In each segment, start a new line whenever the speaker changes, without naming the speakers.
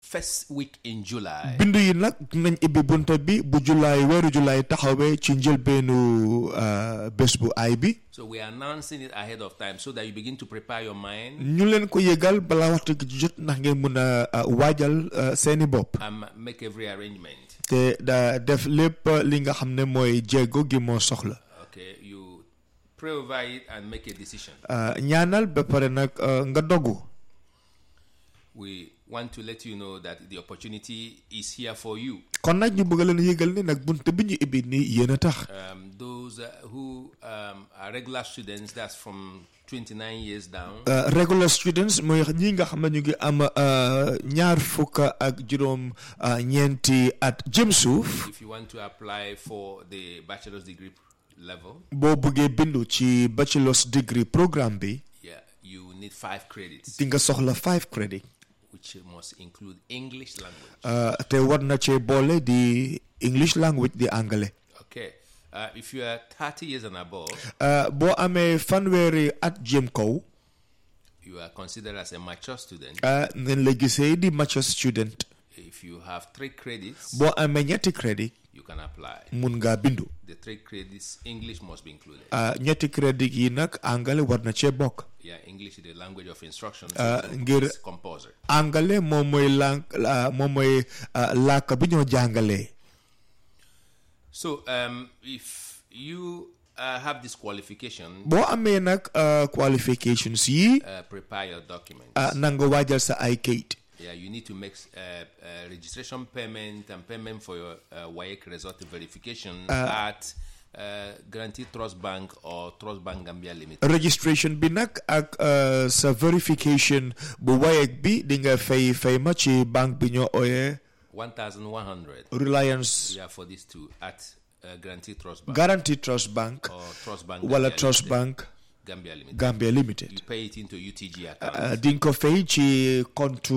first week in July.
bindu yi nag nañ ibbi bunta bi bu julaay weeru julaay taxawee ci njëlbeenu uh, bés bu ay bi
So we are announcing it ahead of time so that you begin to prepare your mind
ñu leen ko yëgal balaa waxtu gi jot ndax ngeen mun a uh, waajal uh, seeni bopp
and make every arrangement.
te da def lépp li nga xam ne mooy jéego gi moo soxla
Okay, you pray over it and make a decision.
Uh, ñaanal ba pare nag uh, nga dogu
We want to let you know that the opportunity is here for you.
kon nag ñu bëgg leen yëgal ni nag bunt bi ñu ibbi nii yéen a tax
Um, those uh, who um, are regular students, that's from 29 years down,
Uh, regular students mooy ñi nga xam ne ñu ngi am uh, ñaar fukk ak juróom uh, ñeenti at jëm suuf
if you want to apply for the bachelor's degree level,
boo buggee bindu ci bachelor's degree programme bi
yeah, you need five credits,
di nga soxla five credit
which must include English language.
uh, te war na cee boole di English language di anglais
Okay. Uh, if you are 30 years and above,
uh, boo amee fanweeri at jëm kaw
you are considered as a mature student.
uh, nañ la gisee di mature student
If you have three credits,
boo amee ñetti credit
you can apply.
mun ngaa bindu
The three credits, English must be included.
uh, ñetti credit yi nag anglais war na cee bokk
Yeah, English is the language of instruction.
Uh,
So
ngir-
it's compulsory.
anglais moom mooy lànk uh, moom mooy uh, làkk bi ñoo jàngalee
So um, if you uh, have this qualification,
boo amee nag uh, qualifications yi
uh, prepare your documents.
uh, na nga waajal sa ay kayit
yeah, you need to make uh, uh, registration payment and payment for your uh, WAEC result verification at uh, Guarantee Trust Bank or Trust Bank Gambia Limited.
registration bi nag ak uh, sa verification bu wayeeg bi di nga fay fay ma ci banque bi ñoo ooyee
1,100
Reliance
yeah, for these two at uh, Guarantee Trust Bank
Guarantee Trust Bank
or Trust Bank
wala
Gambia
Trust
Limited.
Bank
Gambia Limited.
Gambia Limited
You pay it into UTG account.
uh, di nga ko fay ci compte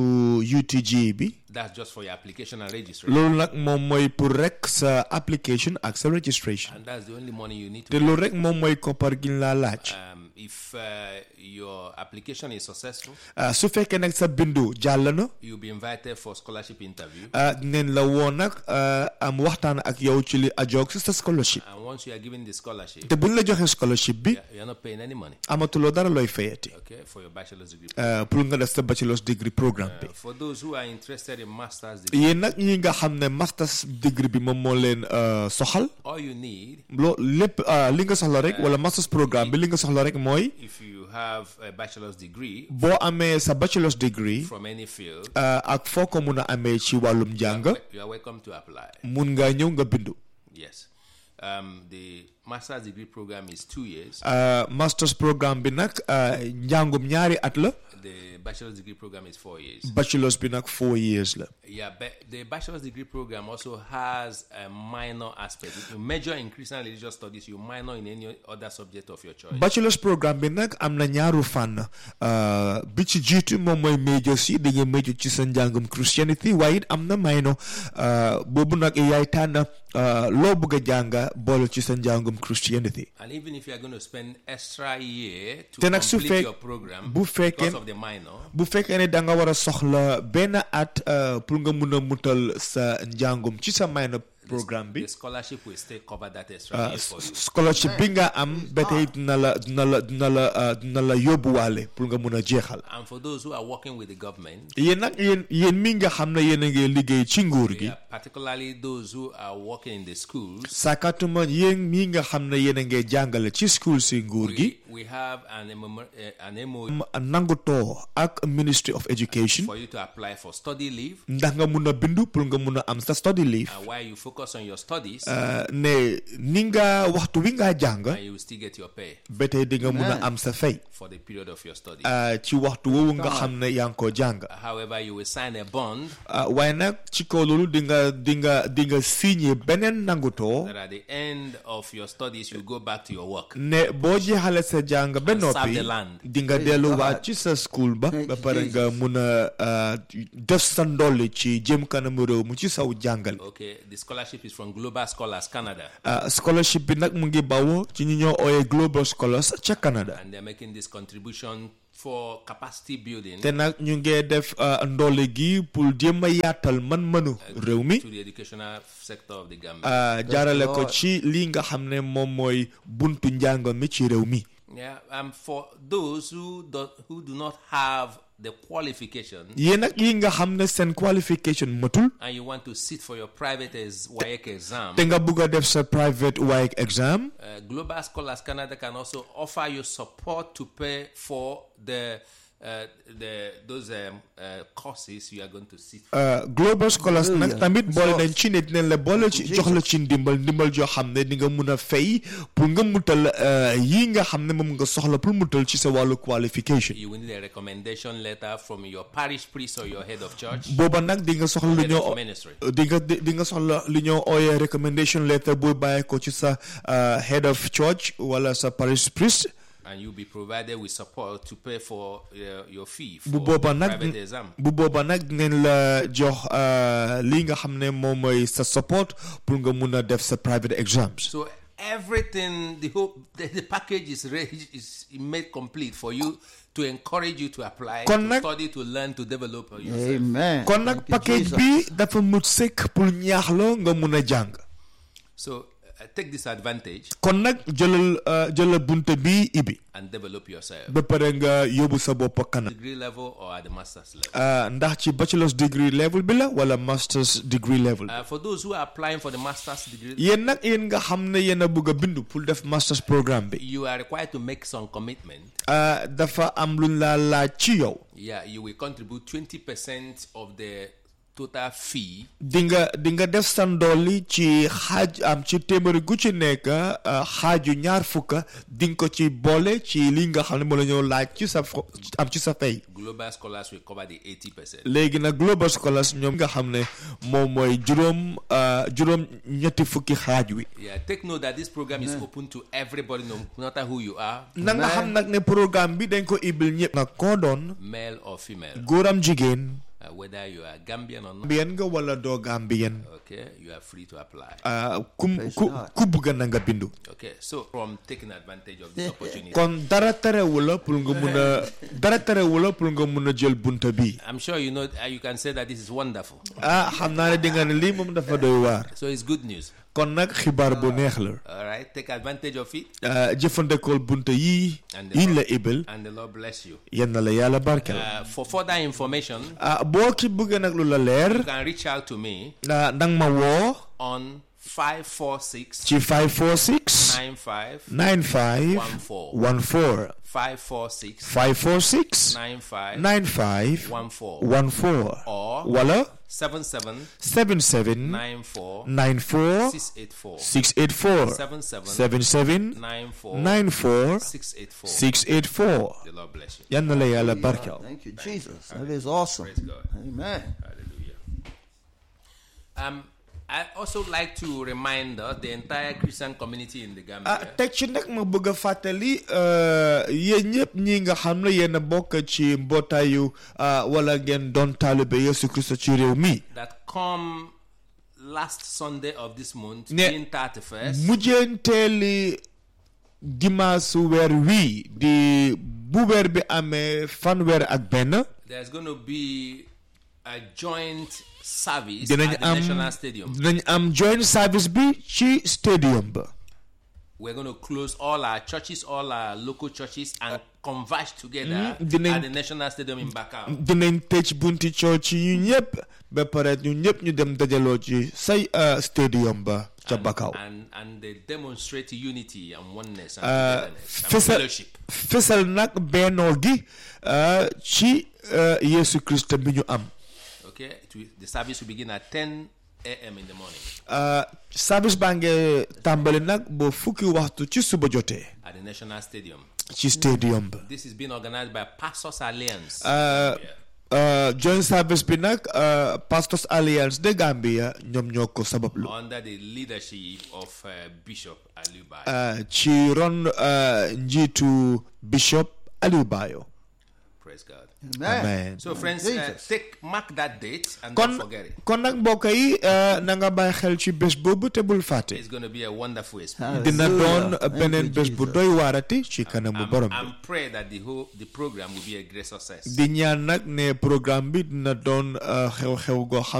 UTG bi
That's just for your application and registration.
loolu nag moom mooy pour rek sa application ak sa registration
And that's the only money you need to
te loolu rek moom mooy koppar gi ñu laa laaj
um, if uh, your application is successful,
Uh, su fekkee nag sa bindu jàll na
you'll be invited for scholarship interview.
uh, neen la woon nag uh, am waxtaan ak yow ci li ajoog si sa scholarship
And once you are given the scholarship,
te buñ la joxee scholarship bi
you're- you're not paying any money,
amatuloo dara looy fayati
okay, for your bachelor's degree.
uh, pour nga def sa bachelor's degree programme bi
Uh, for those who are interested in master's degree,
yéen nag ñi nga xam ne master's degree bi moom moo leen uh, soxal
all you need,
loo lépp uh, li nga soxla rek wala master's programme bi li nga soxla rek mooy
if you have a bachelor's degree
boo amee sa bachelor's degree
from any field,
uh, ak foo ko mun a amee ci wàllum njàng
you are welcome to apply.
mun nga ñëw nga bindu
Yes. Um, the master's degree program is two years.
uh, master's programme bi nag uh, njàngum ñaari at la
The bachelor's degree program is four years.
bachelor's bi nag four years la
Yeah, but the bachelor's degree program also has a minor aspect. If you major in Christian and religious studies, you minor in any other subject of your choice.
bachelor's programme bi nag am na ñaaru fànn uh, bi ci jiitu moom mooy major si di nga major ci sa njàngum christianity waaye it am na minor uh, boobu nag yaay tànn uh, loo bëgg a jànga boole ci sa njàngum christianity
and even if you are going to spend extra year to
Te nag su
complete
fek-
your program
bu fekkee-
because of the minor,
bu fekkee ne da nga war a soxla benn at uh, pour nga mun a mutal sa njàngum ci sa minor programme bi
the scholarship will still cover that extra year for you.
scholarship bi nga am ba tey dina la dina la dina la uh, dina la yóbbuwaale pour nga mun a jeexal
And for those who are working with the government,
yéen nag yéen yéen mi nga xam ne yéen a ngi liggéey ci nguur gi
yeah, particularly those who are working in the schools,
sàkkatuma yéen mi nga xam ne yéen a ngi jàngale ci school si nguur gi
we, we have an, MMO, uh, an MOU
m- nangutoo ak ministry of education
for you to apply for study leave.
ndax nga mun a bindu pour nga mun a am sa study leave
And while you focus on your studies,
Uh, ne ni nga waxtu wi nga jàng
and you will still get your pay
ba tey di nga mun a am sa fay
for the period of your study.
uh, ci waxtu woowu nga xam ne yaa ngi ko jàng
However, you will sign a bond
uh, waaye nag ci kaw loolu di nga di nga di nga signé beneen nangutoo
that at the end of your studies, you go back to your work.
ne boo jeexale sa jàng ba
serve
noppi
the land.
di nga delluwaat ci sa school ba ba pare nga mun a uh, def sa ndolli ci jëm kanamu réew mu ci saw jàngal
Okay, the scholarship is from Global Scholars Canada,
uh, scholarship bi nag mu ngi bawoo ci ñi ñoo ooyee Global Scholars ca Canada
and they're making this contribution for capacity building
te nag ñu ngee def uh, ndoole gi pour jéem a yaatal man-mënu réew mi
to the educational sector of the Gambia.
uh, jaarale ko
Lord.
ci lii nga xam ne moom mooy buntu njàng mi ci réew mi
yeah, um, for those who do, who do not have the qualification
yéen nag yi nga xam ne seen qualification matul
and you want to sit for your private as WAEC exam,
te nga bugg a def sa private WAEC exam
uh, Global Scholars Canada can also offer you support to pay for the uh, the those um, uh, courses you are going to sit for.
Uh, Global Scholars nag
Hallelujah.
tamit boole
So-
nañ ci ne dinañ la boole ci jox la ci ndimbal ndimbal joo xam ne di nga mun a fay pour nga mutal uh, yi nga xam ne moom nga soxla pour mutal ci sa wàllu qualification
You will need a recommendation letter from your parish priest or your head of church,
booba nag di nga soxla lu
head
ñoo
of ministry.
di nga di di nga soxla li ñoo ooyee recommendation letter buy bàyyee ko ci sa uh, head of church wala sa parish priest
and you'll be provided with support to pay for uh, your fee for
bu booba nag
private exam.
bu booba nag dinañ la jox uh, li nga xam ne moom mooy sa support pour nga mun a def sa private exams
So everything, the whole the, the package is ready, is made complete for you to encourage you to apply,
Kon
to
nag-
study, to learn, to develop yourself.
Amen.
kon nag
Thank you,
package
Jesus.
bi dafa mut sëkk pour ñaax la nga mun a jàng
So uh, take this advantage
kon nag jëlal uh, jëlal bunte bi ibi
and develop yourself.
ba pare nga yóbbu sa bopp kanam
Degree level or at the master's level.
Uh, ndax ci bachelor's degree level bi la wala master's degree level
Uh, for those who are applying for the master's degree,
yéen nag yéen nga xam ne yéen a bëgg a bindu pour def master's programme bi
you are required to make some commitment.
uh, dafa am luñ laa laaj ci yow
Yeah, you will contribute 20% of the total fee
di nga di nga def sa ndooli ci xaaj am ci téeméeri gu ci nekk uh, xaaju ñaar fukka di nga ko ci boole ci li nga xam ne moo la ñëw laaj ci sa fo- am ci sa fay
global scholars will cover the 80%.
léegi nag Global Scholars ñoom nga xam ne moom mooy juróom uh, juróom ñetti fukki xaaj wi
Yeah, take note that this program is open to everybody, no matter who you are,
na nga xam nag ne programme bi dañ ko ibil ñëpp nga koo doon
male or female,
góoram jigéen
uh, whether you are Gambian or not.
Gambien nga wala doo Gambien
Okay, you are free to apply.
uh, ku ku ku bëgg na nga bindu
Okay, so from taking advantage of this opportunity,
kon dara terewu la pour nga mun a dara terewu la pour nga mun a jël bunta bi
I'm sure you know uh, you can say that this is wonderful.
ah xam naa ne di nga ne lii moom dafa doy waar
So it's good news.
kon nag xibaar bu neex la
All right, take advantage of it,
uh, jëfandikool bunta yii
And the
yiñ la
Lord-
ibil
and the Lord bless you.
yenn la yàlla barkel
Uh, for further information,
ah boo ci bëggee nag lu la leer
you can reach out to me
ah dang ma woo
on 546
ci 546
95
95 14
546
546
95
95
14
14
or
wala
77
77
94
94
684
684
77
77
94
94
684
684
The Lord bless you.
yan na la yàlla barkel
Thank you, Jesus. That is awesome.
Praise God.
Amen.
Hallelujah. Um, I also like to remind us, the entire Christian community in the
ah
Gambia,
teg ci nag ma bëgg a fàttali euh, yéen ñëpp ñi nga xam ne yéen a bokk ci mbootaayu ah, wala ngeen doon taalibe Yesu Kristo ci réew mi
that come last Sunday of this month,
Ne-
June 31st,
mujjeenteeli dimanche weer wii di bu weer bi amee fanweer ak benn
there's going to be a joint service
dinañ
at the
am
National Stadium.
dinañ am joint service bi ci stadium ba
We're going to close all our churches, all our local churches, and converge together
Mm, dinañ-
at the National Stadium in Bakau.
dinañ tëj bunti church yi ñu ñëpp ba pare ñu ñëpp ñu dem dajaloo ci say uh, stadium ba ca Bakau
And, and they demonstrate unity and oneness and
Uh,
togetherness and
fesal
fellowship.
fesal nag bennoo gi uh, ci uh, Yesu Kristo bi ñu am
Okay, it will, the service will begin at 10 a.m. in the morning
uh, service baa ngi tàmbali nag ba fukki waxtu ci suba jotee
at the National Stadium.
ci stadium ba
This is being organized by Pastors Alliance.
Uh,
Gambia.
uh, joint service bi nag uh, Pastors Alliance de Gambia ñoom ñoo ko sabablu
under the leadership of uh, Bishop Alubai.
uh, ci ron uh, njiitu Bishop Aliou Bayo
Praise God.
Amen.
So, friends, uh,
Jesus.
take mark that date and
kon
don't forget it.
kon nag mbokk yi eh, na nga bàyyi xel ci bés boobu te bul fàtte
It's going to be a wonderful experience.
dina doon
Hallelujah. Thank
beneen
you,
bés bu
Jesus.
doy waarati ci kanamu borom bi
And pray that the whole the program will be a great success.
di ñaan nag ne programme bi dina doon eh, xew-xew goo xam